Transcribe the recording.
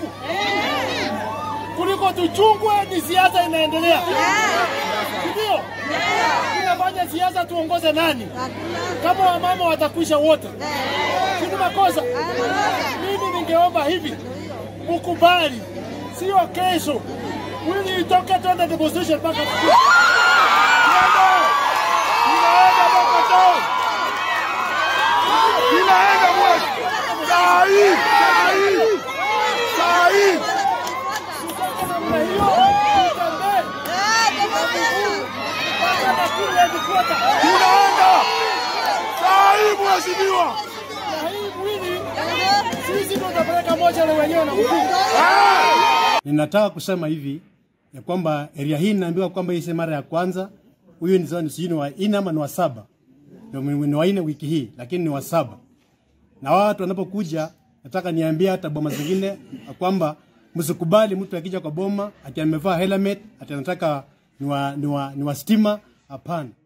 siku kuliko tuchungwe ni siasa inaendelea, ndio tunafanya siasa. Tuongoze nani kama wamama watakwisha wote? Sini makosa. Mimi ningeomba hivi, mukubali, sio kesho wili itoke twende demonstration mpaka Tuende. Tunaenda mpaka town. Inaenda mwezi. Saa hii, saa hii, saa hii. namna hiyo tutembee mpaka Nakuru headquarter. Tunaenda. Saa hii mheshimiwa. Na hii mwili sisi ndio tutapeleka moja na wenyewe na mkuu. Ninataka kusema hivi ya kwamba area hii naambiwa kwamba hii si mara ya kwanza. Huyu ni zoni sijui ni wa nne ama ni wa saba, ndio ni wa nne wiki hii, lakini ni wa saba. Na watu wanapokuja, nataka niambie hata boma zingine ya kwamba msikubali mtu akija kwa boma ati amevaa helmet ati anataka ni wa, ni wa, ni wa stima. Hapana.